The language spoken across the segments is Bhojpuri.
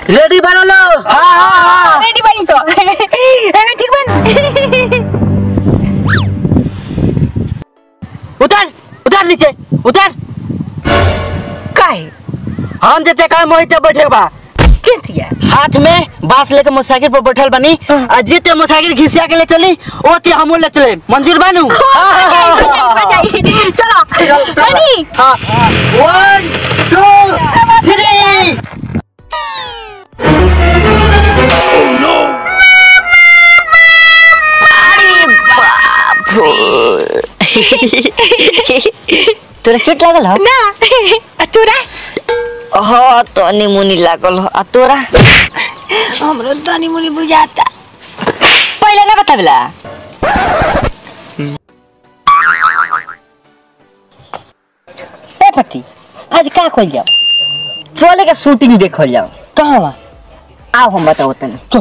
रेडी बनो लो हाँ हाँ हाँ रेडी बनी सो एमे ठीक बन उतर उतर नीचे उतर काहे हम जते काम मोहिते बैठे बा के थिया हाथ में बांस लेके मोटरसाइकिल पर बैठल बनी आ जीते मोटरसाइकिल घिसिया के ले चली ओती हमू ले चले मंजूर बानू चलो रेडी हाँ वन टू थ्री तोरा चोट लागल हो ना आ तोरा हाँ तनी मुनी लागल हो आ तोरा हमरो तनी मुनी बुझाता पहिले ना बताबला ए पति आज का खोल जाओ चले के शूटिंग देखल जाओ कहाँ बा आओ हम बताओ तनी चल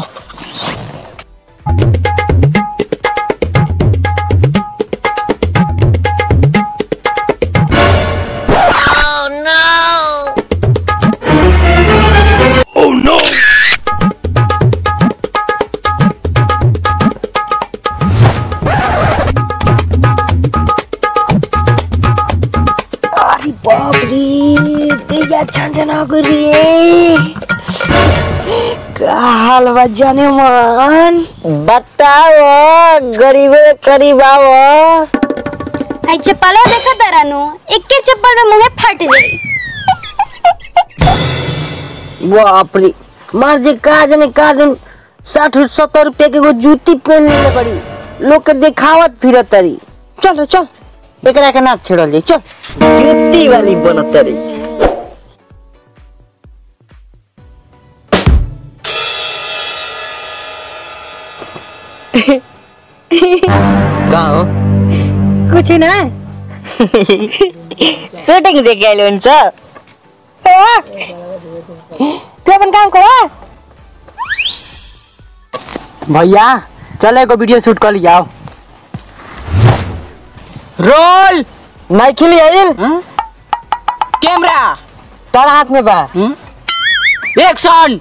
अरे बाप रे तेजा छंजना रे का हाल बा जाने मन बताओ गरीब करीब आओ आई चप्पल देखा तारानु एके चप्पल में मुंहे फट जाई बाप रे मार जे का जाने का जाने साठ सत्तर रुपया के एगो जूती पहन ले बड़ी लोग के देखावत फिरत तरी चल रे, चल एकरा के नाच छेड़ल जाई चल जूती वाली बनत तरी का हो कुछ ना शूटिंग देख आइल हुन्छ तू अपन काम करो भैया चल एगो वीडियो शूट कर लिया रोल माइकिल आइल कैमरा तारा हाथ में बा एक्शन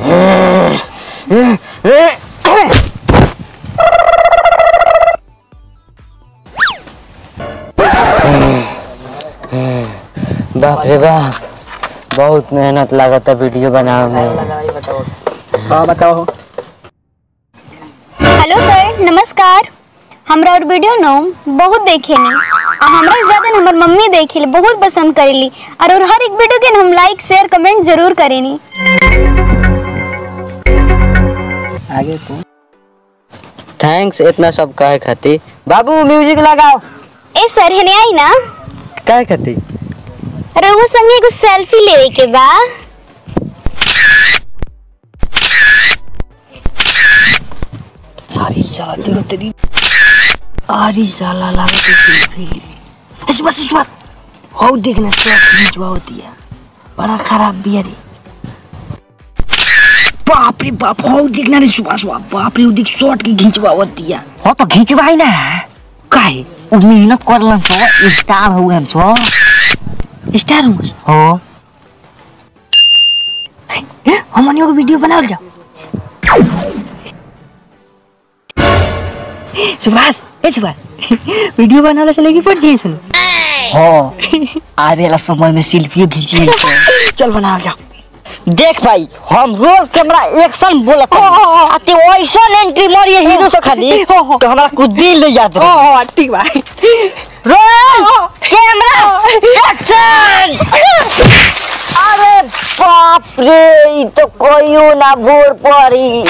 बाप रे बाप बहुत मेहनत लागत है वीडियो बनावे में हाँ बताओ हेलो सर नमस्कार हमरा और वीडियो न बहुत देखेनी आ हमरा से ज्यादा न हमर मम्मी देखेली बहुत पसंद करेली और और हर एक वीडियो के न हम लाइक शेयर कमेंट जरूर करेनी आगे तू थैंक्स इतना सब कहे खातिर बाबू म्यूजिक लगाओ ए सर हेने आई ना कहे खातिर रघु संगे एगो सेल्फी लेवे के बा अरे साला तेरा तेरी अरे साला लागत है सेल्फी ली सुबह से सुबह हो देखना शॉट खींचवा होती है बड़ा खराब भी है रे बाप रे बाप हो देखना रे सुबह सुबह बाप रे वो देख शॉट की खींचवा होती है हो तो खींचवाई ना काहे उ मेहनत करलन सो स्टार हुए हम सो स्टार हूँ हो हमनी को वीडियो बनाओ जा सुभाष ए सुभाष वीडियो बनाने से लेके पड़ जाइए सुन हो आवे वाला समय में सेल्फी खींची चल बनाओ जाओ देख भाई हम रोल कैमरा एक्शन बोलत हनी। आ ते ऐसन एंट्री मारिए हीरो से खाली तो हमरा कुछ दिल ले याद ओ रहे ओ ठीक बा रोल कैमरा एक्शन अरे बाप रे ई तो कोइयो ना बोर पड़ी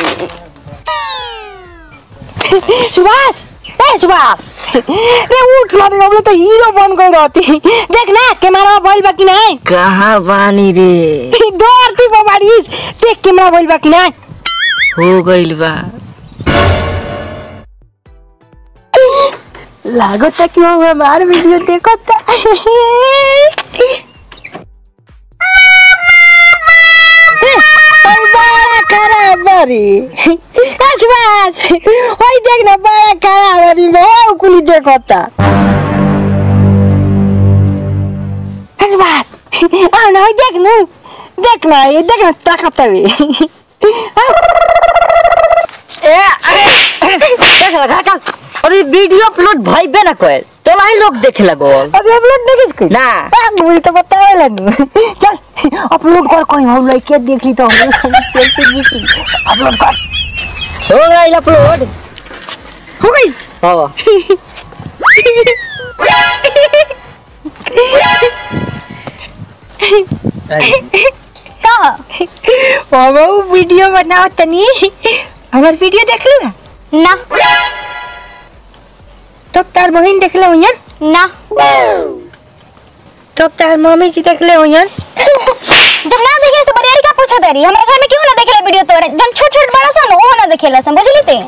सुभाष ए सुभाष रे उठ लो रे तो हीरो बन गई रहती देख ना कैमरा बोल बा कि नहीं कहाँ बानी रे दौड़ती बा बारिश देख कैमरा बोल बा कि नहीं हो गइल बा लागता कि हम हमार वीडियो देखता ओए बड़ा खराब बारी आसपास ओए देख ना बड़ा खराब बारी हो कुली देखता आसपास आ ना ओए देख ना देख ना ये देख ना ताकत है ए अरे देख लगा का अरे वीडियो अपलोड भइबे ना कोई तो लाई लोग देखे लगो अभी अपलोड नहीं किसको ना। मुझे तो बतावे लनु चल अपलोड कर कोई हम लड़के देख ली तो हम सेल्फी खींची अपलोड कर हो गई अपलोड हो गई हो का बाबा वो वीडियो बनाओ तनी हमार वीडियो देख ली ना ना तो तार बहन देख ले होयन ना तो तार मम्मी जी देख ले होयन जब ना देखे तो बरियारी का पूछो तारी हमारे घर में क्यों ना देखेला वीडियो तोरे जब छोट छोट बड़ा सा वो ना देखेला सम बुझली ते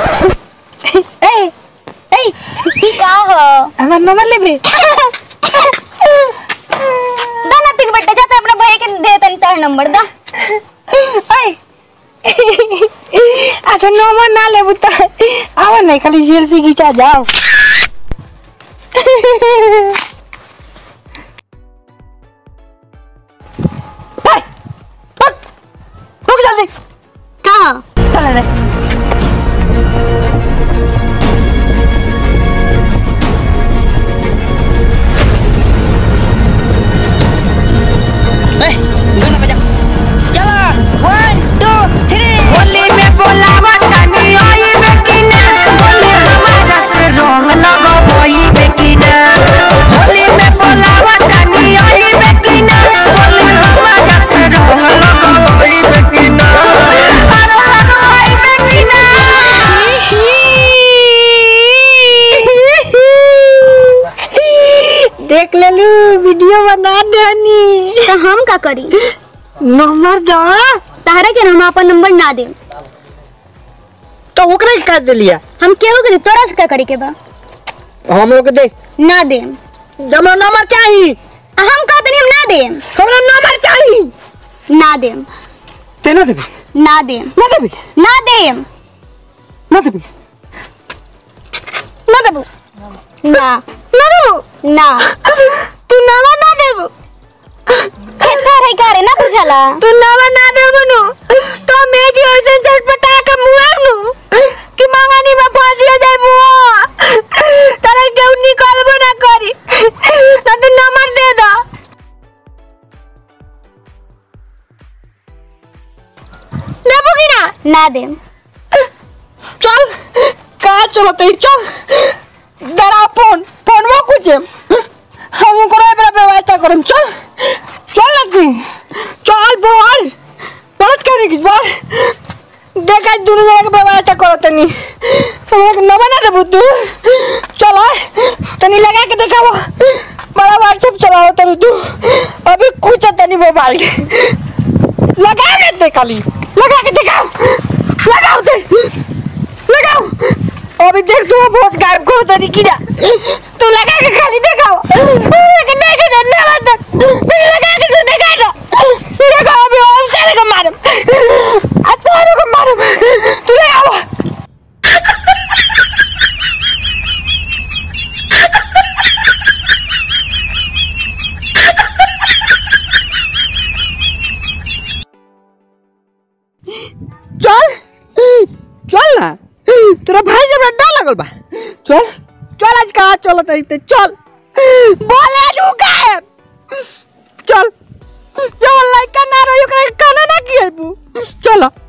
ए ए का हो हमार नंबर ले बे दा ना तिक बेटा जाते अपने भाई के दे तन तार नंबर दा ए अच्छा नंबर ना ले बुता आओ नहीं खाली सेल्फी खींचा जाओ रुक जल्दी का चल रे गाना बजा चला वन टू थ्री होली में बोलावा तनी आई बेकिना होली हमारा से रंग लगावई बेकिना होली में बोलावा तनी आई बेकिना होली हमारा से रंग लगावई बेकिना अरे लगावई बेकिना देख लेलू वीडियो बना देनी तो हम का करी नंबर दो तारा के हम अपन नंबर ना दे तो ओकरा के कर दिलिया हम केहू के दे, तोरा से का करी के बा हम लोग दे ना दे हमरा नंबर चाहिए हम कहते नहीं हम ना दे हमरा नंबर चाहिए ना दे ते ना देबी ना दे ना देबी ना दे ना देबी ना देबू ना ना देबू ना तू नंबर ना देबू खेता रही का रे ना बुझला तू नंबर ना देबू नु तो मेजी ऐसे झटपटा के मुआ नु कि मांगानी में फांसी हो जाए बुआ तारा केहू निकालबो ना करी ना तू नंबर दे दो देबू की ना ना दे चल कहाँ चलो तो चल दरा फोन फोन वो कुछ हम करो बड़ा व्यवस्था करो चल चल लगी चल बोल बात करने की बोल देखा दोनों जगह के व्यवस्था करो तनी हम एक नवा ना देबू तू चलो तनी लगा के देखा वो बड़ा व्हाट्सएप चलाओ तनी तू अभी कुछ तनी मोबाइल लगा के देखा ली लगा के दिखाओ लगाओ दे लगाओ अभी देख तू बहुत गायब को तरी की ना तू लगा के खाली दिखाओ लेकिन नहीं के ना मत तू लगा के तू दिखा दो देखो अभी और सारे को मारूं आ तोरो को मारूं तू लगाओ चल चल ना तोरा भाई जब डर लगल बा चल चल आज कहा चल तरी चल बोले लू गायब चल जो लड़का ना रही ओकरा के काना ना किए चलो